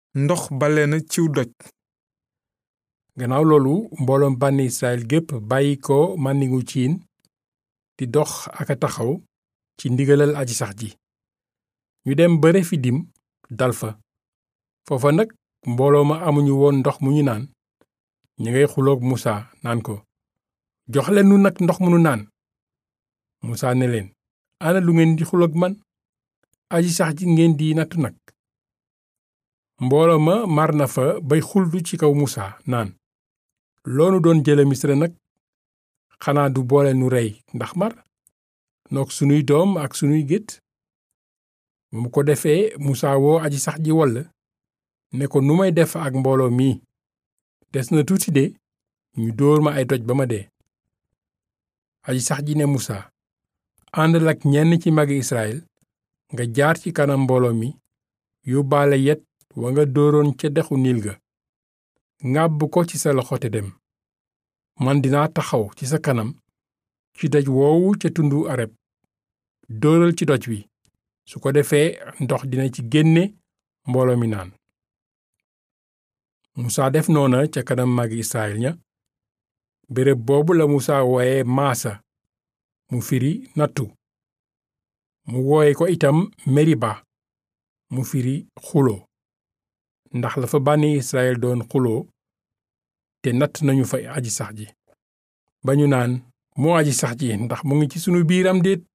ndox bale na ciw doj gannaaw loolu mbooloom bànni Israyil gépp bàyyi ko màndingu ciin di dox ak a taxaw ci ndigalal aji sax ji ñu dem ba Refidim dal fa foofa nag mbooloo ma amuñu woon ndox mu ñu naan ñu ngay xuloog Musa naan ko jox leen nu nag ndox mu nu naan Musa ne leen ana lu ngeen di xuloog man aji sax ji ngeen di nattu nag mbooloo ma mar na fa bay xultu ci kaw Musa naan loonu doon jële Misra nag xanaa du boole nu rey ndax mar noog sunuy doom ak sunuy gétt mu ko defee Musa woo aji sax ji woll ne ko nu may def ak mbooloo mii des na tuuti de ñu dóor ma ay doj ba ma dee aji sax ji ne Musa àndal ak ñenn ci magi Israyil nga jaar ci kanam mbooloo mi yóbbaale yet wa nga dóoroon ca dexu niil ga ngàbb ko ci sa loxo te dem man dinaa taxaw ci sa kanam ci doj woowu ca tundu areb dóoral ci doj wi su ko defee ndox dina ci génne mbooloo mi naan musa def noona ca kanam magi israyil ña béréb boobu la musa wooye maasa mu firi nattu mu wooye ko itam meriba mu firi xuloo ndax la fa bànni israyil doon xuloo te natt nañu fa aji sax ji ba ñu naan moo aji sax ji ndax mu ngi ci sunu biiram déet